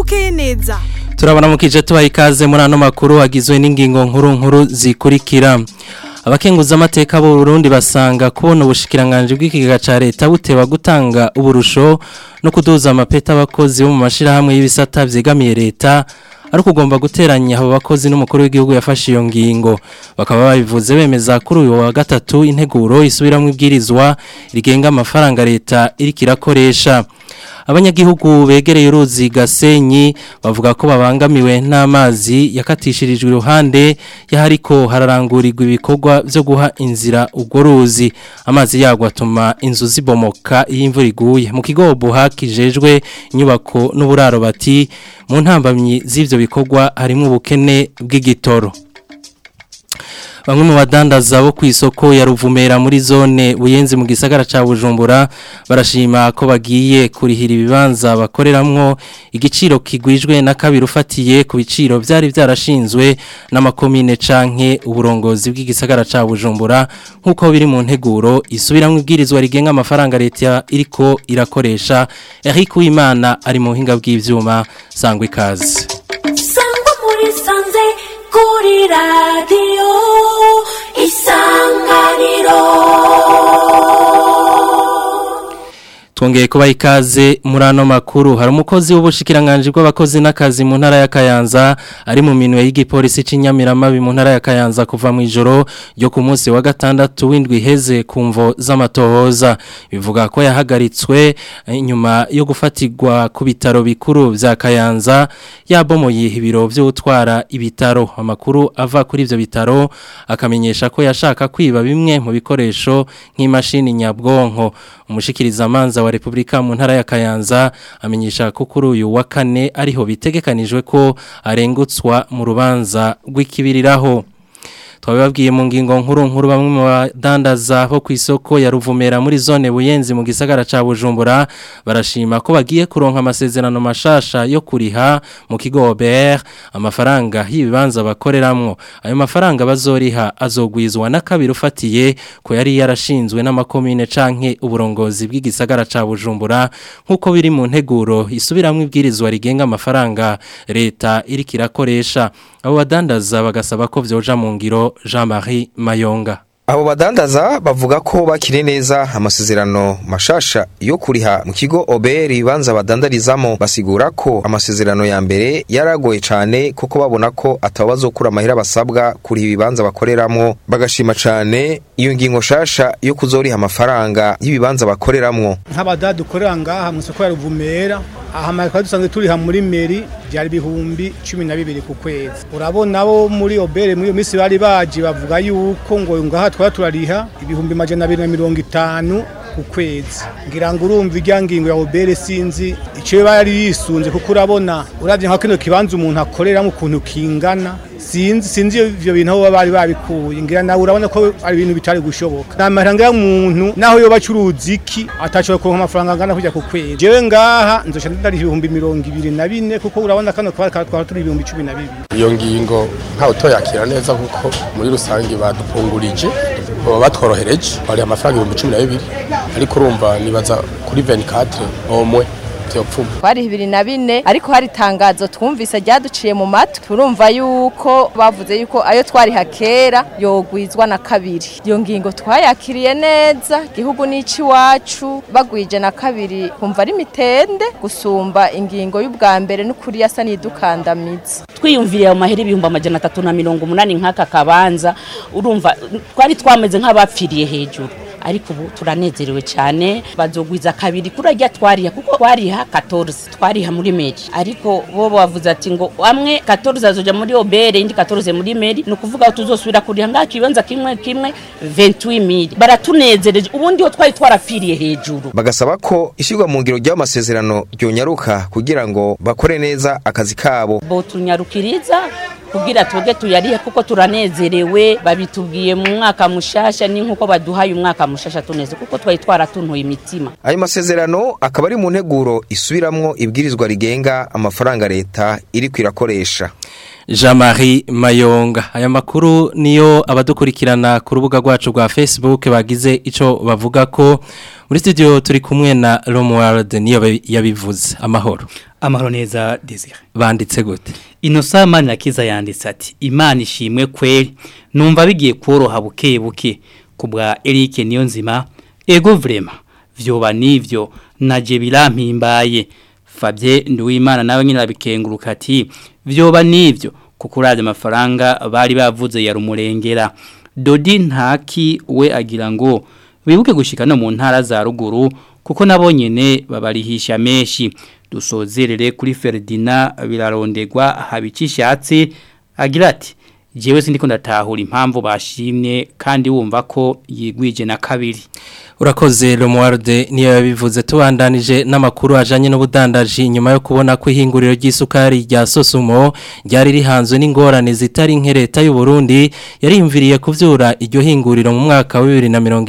bukeye neza turabona mu kije tubaha ikaze muri ano makuru agizwe n'ingingo nkuru nkuru zikurikira abakenguza amateka b'u Burundi basanga kubona ubushikiranganje bw'ikigega ca leta buteba gutanga uburusho no kuduza amapeta abakozi bo mu mashirahamwe y'ibisata vyegamiye leta ari kugomba guteranya abo bakozi n'umukuru w'igihugu yafashe iyo ngingo bakaba babivuze bemeza kuri uyu wa gatatu integuro isubiramwo ibwirizwa rigenga amafaranga leta iriko irakoresha abanyagihugu begereye uruzi gasenyi bavuga ko babangamiwe n'amazi yakatishirijwe iruhande yahariko hararangurirwa ibikorwa byo guha inzira urwo ruzi amazi yagwa atuma inzu zibomoka iyo imvura iguye mu kigo buhakijejwe inyubako n'uburaro bati mu ntambamyi z'ivyo bikorwa harimo ubukene bw'igitoro Bamwe mu badandaza bo ku isoko ya Ruvumera muri zone Buyenzi mu gisagara ca Bujumbura barashima ko bagiye kurihira ibibanza bakoreramwo igiciro kigwijwe na kabiri ufatiye ku biciro byari byarashinzwe n'amakomine canke uburongozi bw'igisagara ca Bujumbura nkuko biri mu nteguro isubiramwe ibwirizwa rigenga amafaranga leta iriko irakoresha Eric Uwimana ari mu buhinga bw'ivyuma sangwa ikaze Sangwa muri sanze kuri radiyo isanganiro Twongeye kuba ikaze muri ano makuru hari umukozi w'ubushikiranganje bw'abakozi n'akazi mu ntara ya Kayanza ari mu minwe y'igipolisi c'inyamiramabi mu ntara ya Kayanza kuva mu ijoro ryo ku munsi wa gatandatu w'indwi heze kumvo z'amatohoza bivuga ko yahagaritswe inyuma yo gufatirwa ku bitaro bikuru vya Kayanza yabomoye ibiro vy'utwara ibitaro amakuru ava kuri ivyo bitaro akamenyesha ko yashaka kwiba bimwe mu bikoresho nk'imashini nyabwonko umushikiriza amanza wa Republika mu ntara ya Kayanza amenyesha ko kuri uyu wa kane ariho bitegekanijwe ko arengutswa mu rubanza rw'ikibiriraho twabibabwiye mu ngingo nkuru nkuru bamwe mu badandaza bo ku isoko ya Ruvumera muri zone Buyenzi mu gisagara ca Bujumbura barashima ko bagiye kuronka amasezerano mashasha yo kuriha mu kigo OBR amafaranga y'ibibanza bakoreramwo ayo mafaranga bazoriha azogwizwa na kabiri ufatiye ko yari yarashinzwe n'amakomine canke uburongozi bw'igisagara ca Bujumbura nkuko biri mu nteguro isubiramwe ibwirizwa rigenga amafaranga leta iriko irakoresha abo badandaza bagasaba ko vyoja mu ngiro Jean-Marie Mayonga Abo badandaza bavuga ko bakiri neza amasezerano mashasha yo kuriha mu kigo OBR ibanza badandarizamo basigura ko amasezerano ya mbere yaragoye cane kuko babona ko atabazokura amahera basabwa kuriha ibibanza bakoreramwo bagashima cane iyo ngingo shasha yo kuzoriha amafaranga y'ibibanza bakoreramwo nk'abada dukorera ngaha mu isoko ya Ruvumera aha twari dusanzwe turiha muri meri byari ibihumbi cumi na bibiri ku kwezi urabona bo muri obere muri iyo minsi bari baje bavuga yuko ngo ngaha twari turariha ibihumbi majana abiri na mirongo itanu ku kwezi ngira ngo urumva ijya ngingo ya obere sinzi icyo bari yisunze kuko urabona urabye nka kino kibanza umuntu akoreramo ukuntu kingana sinzi sinzi ivyo bintu aho bari babikuye ngira nawe urabona ko ari ibintu bitari gushoboka namaranga y'umuntu naho yoba acuruza iki atashobora kuronka amafaranga angana kujya ku kwezi jewe ngaha nzoca ndari ibihumbi mirongo ibiri na bine kuko urabona kano kabari twara turi ibihumbi cumi na bibiri iyo ngingo ntawe utoyakira neza kuko muri rusange badupungurije baba batworohereje bari amafaranga ibihumbi cumi na bibiri ariko urumva nibaza kuri 24 omwe vyopfuma twari bibiri na bine ariko hari itangazo twumvise ryaduciye mu matwi turumva yuko bavuze yuko ayo twariha kera yogwizwa na kabiri iyo ngingo twayakiriye neza igihugu n'ici iwacu bagwije na kabiri kumva ari mitende gusumba ingingo y'ubwa mbere n'ukuri yasa n'idukandamiza twiyumviriye mu mahera ibihumbi amajana atatu na mirongo umunani nk'aka kabanza urumva twari twameze nk'abapfiriye hejuru ariko ubu turanezerewe cyane bazogwiza kabiri kurajya twariha kuko twariha 14 twariha muri meri ariko bo bavuze ati ngo amwe 14 azoja muri obere indi 14 muri meri no kuvuga tuzosubira kuriha ngaki kibanza kimwe kimwe 28000 baratunezereje ubundi ho twari twarapfiriye hejuru bagasaba ko ishyirwa mu ngiro ry'amasezerano ryonyaruka kugira ngo bakore neza akazi kabo bo tunyarukiriza kugira twebwe tuyarihe kuko turanezerewe babitubwiye mu mwaka mushasha ni nkuko baduhaye umwaka mushasha tuneze kuko twari twaratuntuye imitima ayo masezerano akaba ari mu nteguro isubiramwo ibwirizwa rigenga amafaranga leta iri kwirakoresha Jean-Marie Mayonga aya makuru niyo abadukurikirana ku rubuga rwacu rwa Facebook bagize ico bavuga ko muri studio turi kumwe na Romuald niyo yabivuze amahoro amahoro neza Desire banditse gute Innocent Manirakiza yanditse ati Imana ishimwe kweri numva bigiye koroha buke buke kubwa Eric Niyonzima ego vrema vyoba nivyo naje birampimbaye Fabien Nduwimana nawe nyine abikenguruka ati vyoba nivyo kuko uraje amafaranga bari bavuze ya rumurengera Dodi ntaki we agira ngo wibuke gushika no mu ntara za ruguru kuko nabo nyene babarihisha menshi dusozerere kuri Ferdinand birarondegwa habikishatse agira ati jewe sindiko ndatahura impamvu bashimye kandi wumva ko yigwije na kabiri urakoze Romualde niyo yabivuze tubandanije n'amakuru ajanye n'ubudandaji nyuma yo kubona ko ihinguriro ry'isukari rya Sosumo ryari rihanzwe n'ingorane zitari nke leta y'u Burundi yarimviriye kuvyura iryo hinguriro mu mwaka wa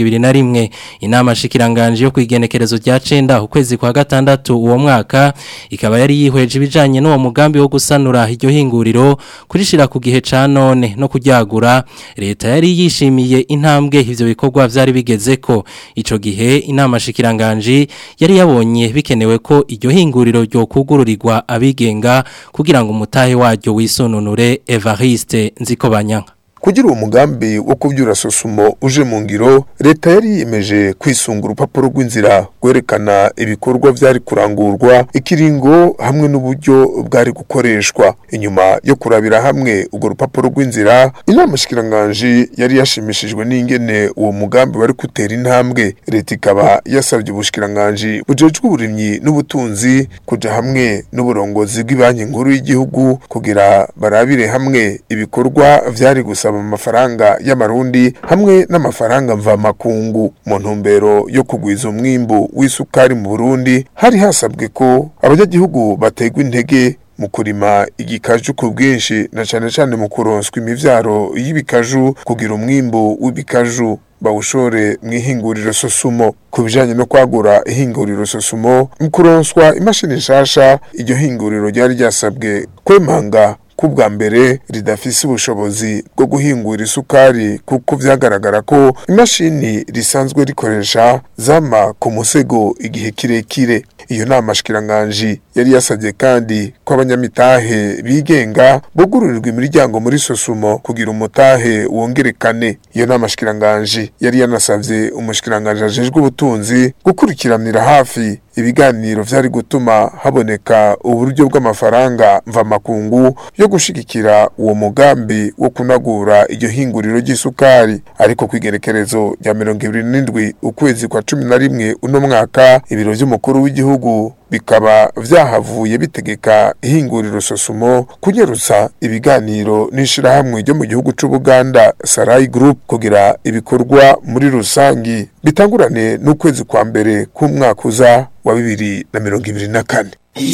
2021 inama shikiranganje yo kwigenekerezo rya 9 ukwezi kwa gatandatu uwo mwaka ikaba yari yihweje ibijanye n'uwo mugambi wo gusanura iryo hinguriro kurishira ku gihe ca none no kuryagura leta yari yishimiye intambwe ivyo bikorwa vyari bigezeko ico gihe inama shikiranganje yari yabonye bikenewe ko iryo hinguriro ryo kugururirwa abigenga kugira ngo umutahe waryo wisonunure Evariste Nzikobanyanga kugira uwo mugambi wo kubyura sosumo uje mu ngiro leta yari yiyemeje kwisunga urupapuro rw'inzira rwerekana ibikorwa byari kurangurwa ikiringo hamwe n'uburyo bwari gukoreshwa inyuma yo kurabira hamwe urwo rupapuro rw'inzira inama shikiranganje yari yashimishijwe n'ingene uwo mugambi wari gutera intambwe leta ikaba yasabye ubushikiranganje bujejwe uburimyi n'ubutunzi kuja hamwe n'uburongozi bw'ibanki nkuru y'igihugu kugira barabire hamwe ibikorwa vyari gusa gusaba amafaranga y'amarundi hamwe n'amafaranga mvamakungu mu ntumbero yo kugwiza umwimbu w'isukari mu Burundi hari hasabwe ko abanyagihugu bategwa intege mu kurima igikaju ku bwinshi na cyane cyane mu kuronswa imivyaro y'ibikaju kugira umwimbu w'ibikaju bawushore mu ihinguriro sosumo ku bijanye no kwagura ihinguriro sosumo mu kuronswa imashini nshasha iryo hinguriro ryari ryasabwe kwemanga kubwa mbere ridafise ubushobozi bwo guhingura isukari kuko vyagaragara ko imashini risanzwe rikoresha zama ku musego igihe kirekire iyo nama shikiranganje yari yasabye kandi ko abanyamitahe bigenga bugururirwa imiryango muri sosumo kugira umutahe wongerekane iyo nama shikiranganje yari yanasavye umushikiranganje ajejwe ubutunzi gukurikiranira hafi ibiganiro vyari gutuma haboneka uburyo bw'amafaranga mvamakungu yo gushigikira uwo mugambi wo kunagura iryo hinguriro ry'isukari ariko kwigerekerezo rya mirongo ibiri n'indwi ukwezi kwa cumi na rimwe uno mwaka ibiro vy'umukuru w'igihugu bikaba vyahavuye bitegeka ihinguriro sosumo kunyerutsa ibiganiro n'ishirahamwe ryo mu gihugu c'ubuganda sarai group kugira ibikorwa muri rusangi bitangurane n'ukwezi kwa mbere k'umwaka uza wa bibiri na mirongo ibiri na kane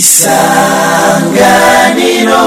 isanganiro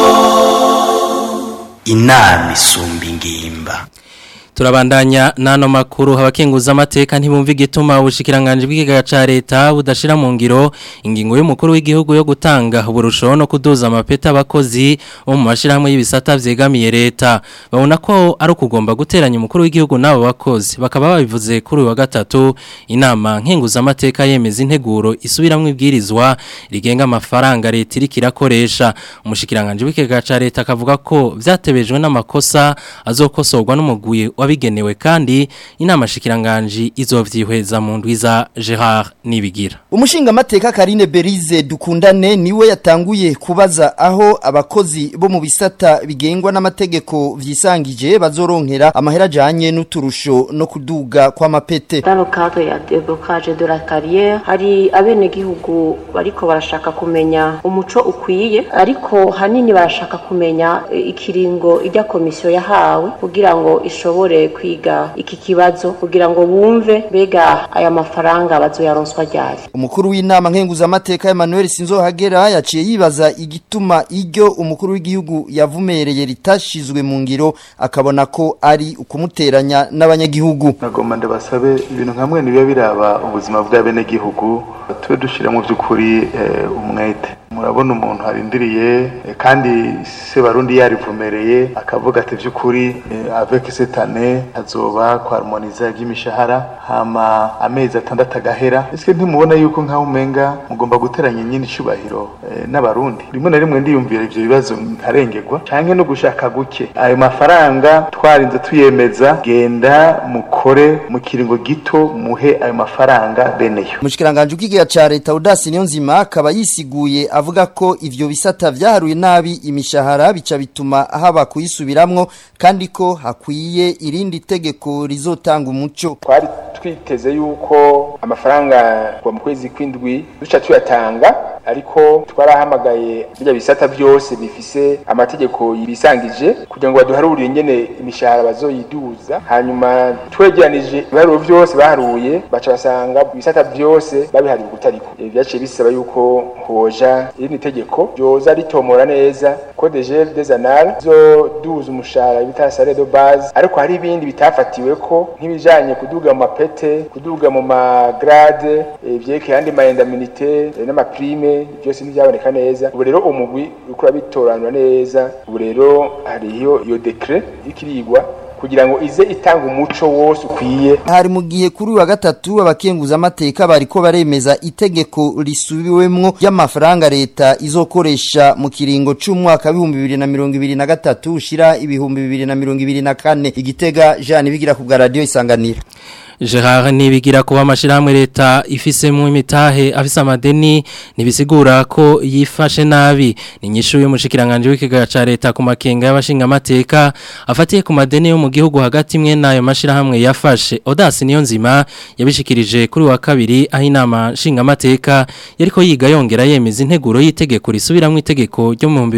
inama isumba ingimba turabandanya nano makuru abakenguza amateka ntibumva igituma ubushikiranganje bw'ikigaga ca leta budashira mu ngiro ingingo y'umukuru w'igihugu yo gutanga uburusho no kuduza amapeta abakozi bo mu mashirahamwe y'ibisata vyegamiye leta babona ko ari ukugomba guteranya umukuru w'igihugu n'abo bakozi bakaba babivuze kuri uyu wa gatatu inama nkenguza amateka yemeza integuro isubiramwo ibwirizwa rigenga amafaranga leta iriko irakoresha umushikiranganje w'ikigaga ca leta akavuga ko vyatebejwe n'amakosa azokosorwa n'umugwi wabigenewe kandi inama shikiranganji izovyihweza mu ndwiza Gerard Nibigira Umushinga mateka Karine Berize dukundane niwe yatanguye kubaza aho abakozi bo mu bisata bigengwa n'amategeko vyisangije bazoronkera amahera janye n'uturusho no kuduga kwa mapete. Dans le cadre ya déblocage de la carrière hari abene gihugu bariko barashaka kumenya umuco ukwiye ariko hanini barashaka kumenya ikiringo ijya komisiyo yahawe kugira ngo ishobore kwiga iki kibazo kugira ngo bumve bega aya mafaranga bazoyaronswa ryari umukuru w'inama nkenguza amateka Emmanuel Sinzohagera yaciye yibaza igituma iryo umukuru w'igihugu yavumereye ritashizwe mu ngiro akabona ko ari ukumuteranya n'abanyagihugu nagomba ndabasabe ibintu nkamwe nibiya biraba ubuzima bw'abenegihugu tube dushira mu by'ukuri umwete murabona umuntu arindiriye eh, kandi se barundi yarivumereye akavuga ati by'ukuri eh, avec cette année hazoba kwarmoniza iby'imishahara hama amezi atandatu agahera ese ntimubona yuko nkaho umenga mugomba guteranya nyine icubahiro eh, n'abarundi rimwe na rimwe ndiyumvira ivyo bibazo nkarengerwa canke no gushaka guke ayo mafaranga twarinze tuyemeza genda mukore mu kiringo gito muhe ayo mafaranga beneyo Mushikiranganje ukigega ca leta Udasi niyo nzima akaba yisiguye avuga ko ivyo bisata vyaharuye nabi imishahara bica bituma haba kuyisubiramwo kandi ko hakwiye irindi tegeko rizotanga umuco twari twiteze yuko amafaranga kuva mu kwezi kw'indwi duca tuyatanga ariko twarahamagaye birya bisata byose bifise amategeko yibisangije kugira ngo baduharurire ingene imishahara bazoyiduza hanyuma twegeranije ibiharuro byose baharuye baca basanga ibisata byose babihariye kutariko Eh, vyaciye bisaba yuko hoja irindi tegeko ryoza ritomora neza ko de gel des annales zoduza umushahara bita salaire de base ariko hari ibindi bitafatiwe ko nk'ibijanye kuduga mu mapete kuduga mu magrade ivyekeye andi maendaminite n'amaprime byose ntibyaboneka neza ubu rero umugwi uriko urabitoranura neza ubu rero hariyo iyo dekre ikirigwa kugira ngo ize itanga umuco wose ukwiye hari mu gihe kuri uyu wa gatatu abakenguza amateka bariko baremeza itegeko risubiwemwo ry'amafaranga leta izokoresha mu kiringo c'umwaka w'ibihumbi bibiri na mirongo ibiri na gatatu ushira ibihumbi bibiri na mirongo ibiri na kane igitega Jean bigira ku bwa radio isanganiro Gerard nibigira kuba amashirahamwe leta ifisemo imitahe afise amadeni nibisigura ko yifashe nabi ni nyishu y'umushikiranganje w'ikigaga ca leta ku makenga y'abashinga amateka afatiye ku madeni yo mu gihugu hagati imwe nayo mashirahamwe yafashe Odas niyo nzima yabishikirije kuri wa kabiri aho inama nshinga amateka yariko yiga yongera yemeza integuro y'itegeko risubiramwe itegeko ryo mu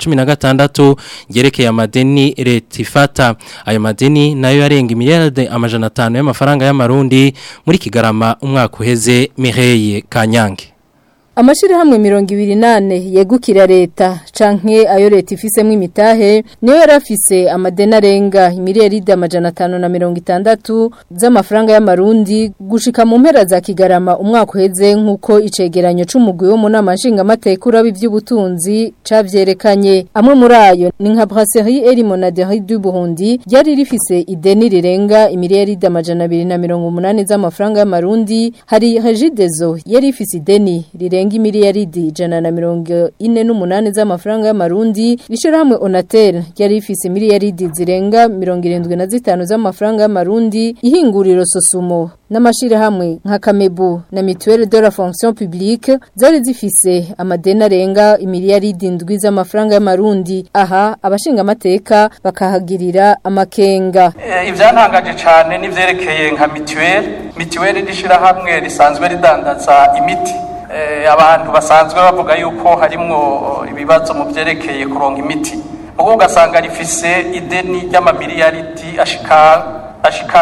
2016 ryerekeye amadeni leta ifata ayo madeni nayo yarenga miliyarde amajana 5 y'amafaranga y'amarundi muri kigarama umwaka uheze Mireye Kanyange Amashirahamwe mirongo ibiri nane yegukira leta canke ayo leta ifisemo imitahe niyo yarafise amadena arenga imiliyaridi amajana atanu na mirongo itandatu z'amafaranga y'amarundi gushika mu mpera za kigarama umwaka uheze nk'uko icegeranyo c'umugwi wo mu nama nshingamateka uraba ivy'ubutunzi cavyerekanye amwe muri ayo ni nka brasserie eri monaderi du Burundi ryari rifise ideni rirenga imiliyaridi amajana abiri na mirongo umunani z'amafaranga y'amarundi hari regidezo yari ifise ideni rirenga zirenga miliyaridi ijana na mirongo ine n'umunani z'amafaranga y'amarundi ishirahamwe Onatel ryari rifise miliyaridi zirenga mirongo irindwi na zitanu z'amafaranga y'amarundi ihinguriro Sosumo n'amashirahamwe nka Kamebu na Mutuelle de la Fonction Publique zari zifise amadeni arenga imiliyaridi ndwi z'amafaranga y'amarundi aha abashinga amateka bakahagirira amakenga ivyantangaje cyane nivyerekeye nka Mutuelle Mutuelle rishirahamwe risanzwe ridandaza imiti abantu basanzwe bavuga yuko harimwo ibibazo mu byerekeye kuronka imiti ubwo ugasanga rifise ideni ry'amamiliyaridi ashika ashika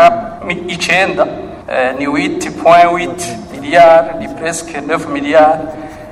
icenda ni witi point witi miliyari ni presque neuf miliyari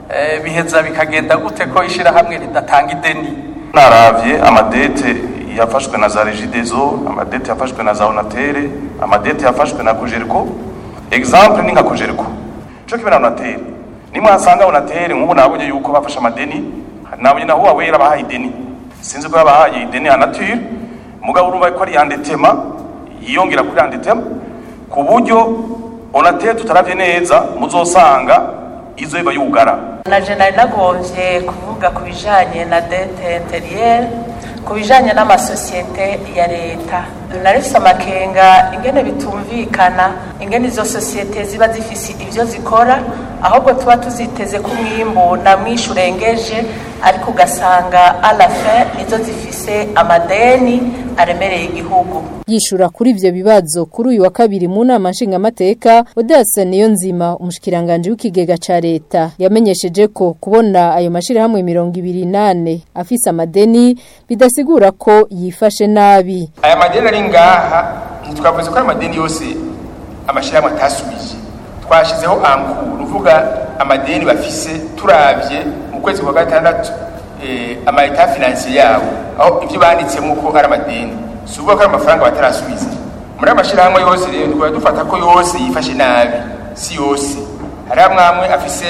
biheza bikagenda gute ko ishirahamwe ridatanga ideni naravye amadete yafashwe na za regidezo amadete yafashwe na za onatere amadete yafashwe na kujeriko exemple ni nka kujeriko cyo kimwe na onatere nimwe hasanga unatere nk'ubu nabonye yuko bafashe amadeni nabonye na huwa wera bahaye ideni sinzi ko yabahaye ideni ya nature mugabo urumva ko ari yandetema yiyongera kuri yandetema ku buryo unatere tutaravye neza muzosanga izo iba yugara na je nari nagombye kuvuga ku bijanye na dete interiere ku bijanye n'amasosiyete ya leta narifise amakenga ingene bitumvikana ingene izo sosiyete ziba zifise ivyo zikora ahubwo tuba tuziteze ku mwimbu na mwinshi urengeje ariko ugasanga alafe nizo zifise amadeni aremereye igihugu yishura kuri ivyo bibazo kuri uyu wa kabiri mu nama nshingamateka Odessa niyo nzima umushikiranganje w'ikigega ca leta yamenyesheje ko kubona ayo mashirahamwe mirongo ibiri nane afise amadeni bidasigura ko yifashe nabi aya madeni ari ngaha ntitwavuze ko ayo madeni yose amashirahamwe atasubije twashizeho ankuru uvuga amadeni bafise turavye mu kwezi kwa gatandatu eh, ama etat financier yabo aho ivyo banditsemo ko ari amadeni si ukuvuga ko ari amafaranga batarasubiza muri amashirahamwe yose rero twari dufata ko yose yifashe nabi si yose hari amwe amwe afise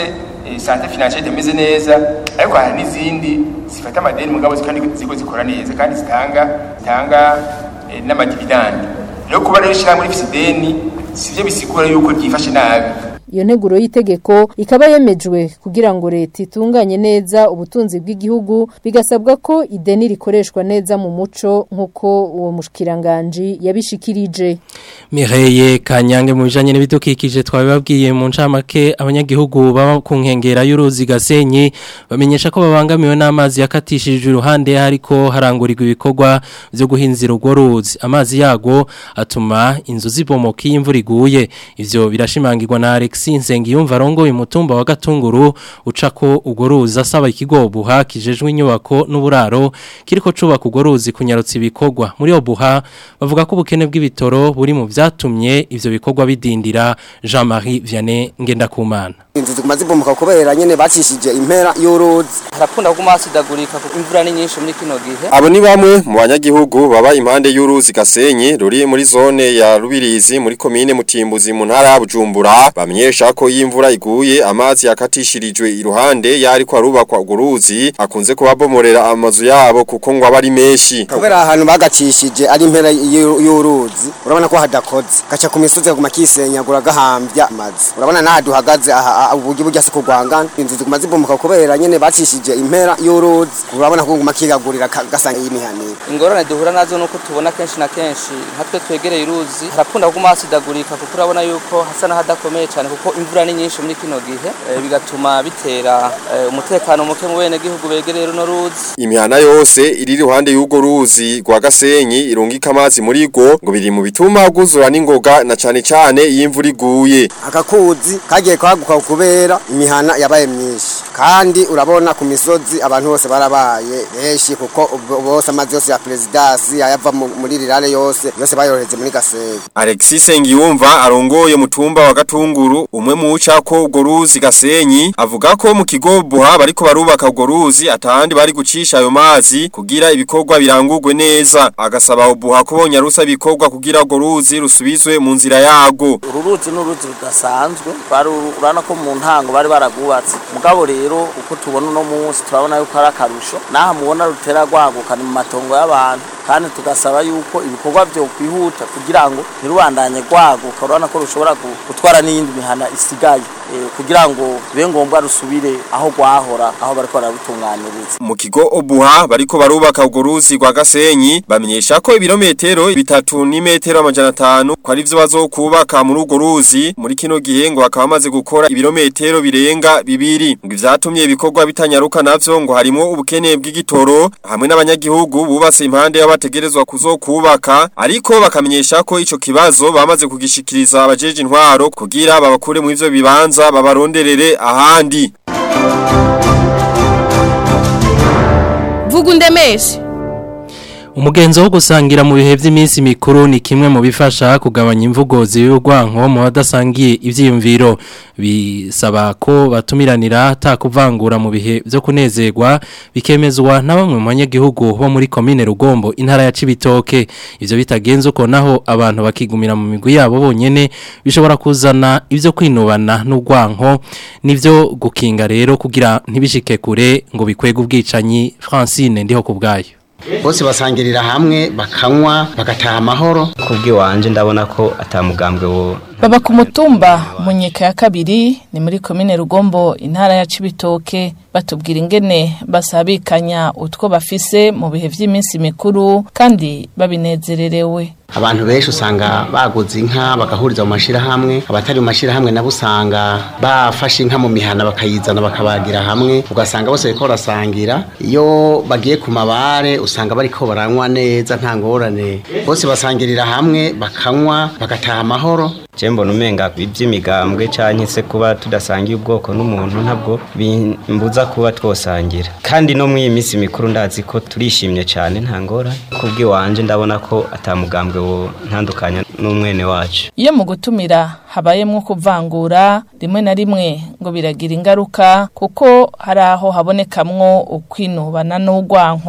eh, sante financiere itameze neza ariko hari n'izindi zifata amadeni mugabo kandi ziko zikora neza kandi zitanga zitanga eh, n'amadividandi rero kuba rero ishyirahamwe rifise ideni sivyo bisigura yuko ryifashe nabi Iyo nteguro y'itegeko ikaba yemejwe kugira ngo leta itunganye neza ubutunzi bw'igihugu bigasabwa ko ideni rikoreshwa neza mu muco nk'uko uwo mushikiranganje yabishikirije. Mireye Kanyange mu bijanye n'ibidukikije twabibabwiye mu ncamake abanyagihugu baba ku nkengera y'uruzi Gasenyi bamenyesha ko babangamiwe n'amazi yakatishije uruhande hariko harangurirwa ibikorwa byo guhinzira urwo ruzi amazi yago atuma inzu zibomoka iyo imvura iguye ivyo birashimangirwa na Alex Nsengiyumva arongoye umutumba wa Gatunguru ucako urwo ruzi asaba ikigobuha kijejwe inyubako n'uburaro kiriko cubaka urwo ruzi kunyarutsa ibikorwa muri obuha bavuga ko ubukene bw'ibitoro buri mu vyatumye ivyo bikorwa bidindira Jean-Marie Vianney Ngendakumana inzu ziguma zibomoka kubera nyene bacishije impera y'uruzi harakunda kuguma hasidagurika kuko imvura ni nyinshi muri kino gihe Abo ni bamwe mu banyagihugu baba impande y'uruzi Gasenyi ruri muri zone ya Rubirizi muri komine Mutimbuzi mu ntara ya Bujumbura bamenyesha ko y'imvura iguye amazi yakatishirijwe iruhande yari ko arubakwa urwo ruzi akunze kubabomorera amazu yabo kuko ngo aba ari menshi kubera ahantu bagacishije ari impera y'u- y'uruzi urabona ko hadakoze gaca ku misozi kaguma kisenyagura gahambya amazi urabona naha duhagaze aha aha, uburyo burya si kurwangana inzu ziguma zibomoka kubera nyene bacishije impera y'uruzi urabona ko guma kigagurira ka- gasanga y'imihaniro ingorane duhura nazo nuko tubona kenshi na kenshi nkatwe twegereye uruzi harakunda kuguma hasidagurika kuko urabona yuko hasa n'ahadakomeye cyane kuko imvura ni nyinshi muri kino gihe eh, bigatuma bitera eh, umutekano muke mu bene gihugu begereye runo ruzi Imihana yose iri iruhande y'urwo ruzi rwa Gasenyi irungika amazi muri rwo ngo biri mu bituma guzura n'ingoga na cane cane iyo imvura iguye akakuzi kagiye kwaguka kubera imihana yabaye myinshi kandi urabona ku misozi abantu bose barabaye benshi kuko ubwo- bose amazi yose ya presidasi ayava mu- muri rirare yose yose bayohereze muri gasenyi Alexis Sengiyumva arongoye mutumba wa Gatunguru umwe mu ucako urwo ruzi Gasenyi avuga ko mu kigo buha bariko barubaka urwo ruzi atandi bari gucisha ayo mazi kugira ibikorwa birangurwe neza agasaba buha kubonya rusa ibikorwa kugira urwo ruzi rusubizwe mu nzira yago uru ruzi ni uruzi rudasanzwe bari urabona ko mu ntango bari baragwubatse mugabo rero uko tubona uno munsi turabona yuko ari akarusho naha mubona rutera rwaguka ni mu matongo y'abantu kandi tugasaba yuko ibikorwa byo kwihuta kugira ngo ntirubandanye rwaguka urabona ko rushobora gu- gutwara n'iyindi mihana isigaye eh, kugira ngo bibe ngombwa rusubire aho rwahora aho bariko bararutunganiriza mu kigo obuha bariko barubaka urwo ruzi rwa Gasenyi bamenyesha ko ibirometero bitatu n'imetero amajana atanu ko ari vyo bazokubaka muri urwo ruzi muri kino gihe ngo bakaba bamaze gukora ibirometero birenga bibiri ngo ivyatumye ibikorwa bitanyaruka navyo ngo harimo ubukene bw'igitoro hamwe n'abanyagihugu bubatse impande y'abategerezwa kuzokubaka ariko bakamenyesha ko ico kibazo bamaze kugishikiriza abajeje intwaro kugira babakure mu ivyo bibanza babaronderere ahandi vuga undemeshe Umugenzo wo gusangira mu bihe by'iminsi mikuru ni kimwe mu bifasha kugabanya imvugo z'urwanko mu badasangiye ivyiyumviro bisaba ko batumiranira atakuvangura mu bihe byo kunezerwa bikemezwa na bamwe mu banyagihugu bo muri komine Rugombo intara ya Cibitoke ivyo bitagenze uko naho abantu bakigumira mu migwi yabo bonyene bishobora kuzana ivyo kwinubana n'urwanko nivyo gukinga rero kugira ntibishike kure ngo bikwege ubwicanyi Francine ndiho kubgayo bose basangirira hamwe bakanywa bagataha amahoro kubw'iwanje ndabona ko atamugambwe wo baba ku mutumba mu nyeka ya kabiri ni muri komine rugombo intara ya cibitoke batubwira ingene basabikanya utwo bafise mu bihe vy'iminsi mikuru kandi babinezererewe abantu benshi usanga baguze inka bagahuriza mu mashirahamwe abatari mu mashirahamwe nabo usanga bafashe inka mu mihana bakayizana bakabagira hamwe ugasanga bose bariko barasangira iyo bagiye ku mabare usanga bariko baranywa neza nta ngorane bose basangirira hamwe bakanywa bagataha amahoro je mbona umenga ivy'imigambwe canke se kuba tudasangiye ubwoko n'umuntu ntabwo bimbuza kuba twosangira kandi no mw'iyi minsi mikuru ndazi ko turishimye cane nta ngorane kubw'iwanje ndabona ko atamugambwe wo ntandukanya n'umwene wacu iyo mu gutumira habayemwo kuvangura rimwe na rimwe ngo biragira ingaruka kuko hari aho habonekamwo ukwinubana n'urwanko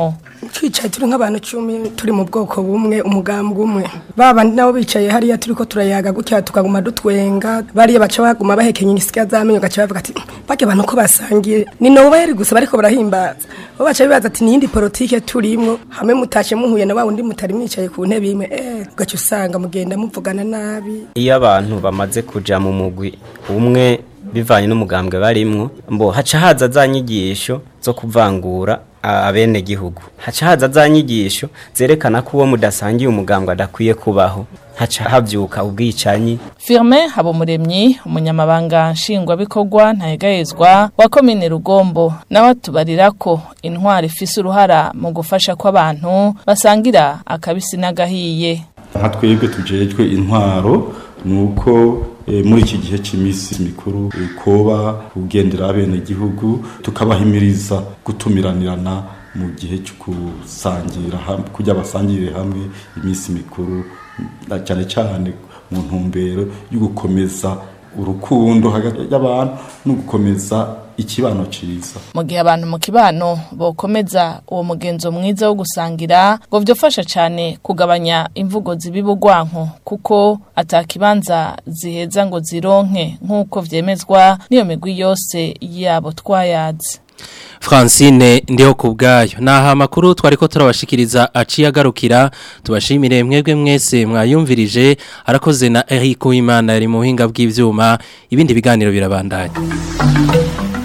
twicaye turi nk'abantu icumi turi mu bwoko bumwe umugambwe umwe babandi nabo bicaye hariya turi ko turayaga gutya tukaguma dutwenga bariya baca baguma bahekenya ingisika z'amenyo gaca bavuga ati bajya abantu ko basangiye ni noweli gusa bariko barahimbaza bo baca bibaza ati niyindi politike turimwo hamwe mutashe muhuye na wa wundi mutari mwicaye ku ntebe imwe eh ugaca usanga mugenda muvugana nabi iyo abantu bamaze kuja mu mugwi umwe bivanye n'umugambwe barimwo mbo haca haza za nyigisho zo kuvangura abene gihugu haca haza za nyigisho zerekana ko uwo mudasangiye umugambwe adakwiye kubaho haca havyuka ubwicanyi Firme Habumuremyi umunyamabanga nshingwabikorwa ntayegayezwa wa komine Rugombo nawe atubarira ko intwari ifise uruhara mu gufasha ko abantu basangira akabisi n'agahiye nka twebwe tujejwe intwaro nuko e, muri iki gihe cy'iminsi mikuru e, koba kugendera abene gihugu tukabahimiriza gutumiranirana mu gihe cyo kusangira kujya basangire hamwe iminsi mikuru cyane cyane mu ntumbero yo gukomeza urukundo hagati y'abantu no gukomeza ikibano ciza mu gihe abantu mu kibano bokomeza uwo mugenzo mwiza wo gusangira ngo vyofasha cyane kugabanya imvugo zibibugwanko kuko atakibanza ziheza ngo zironke nk'uko vyemezwa niyo migwi yose yabo twayazi Francine ndiho kubgayo naha makuru twariko turabashikiriza aciye agarukira tubashimire mwebwe mwese mwayumvirije arakoze na Eric Uwimana yari mu buhinga bw'ivyuma ibindi biganiro birabandanya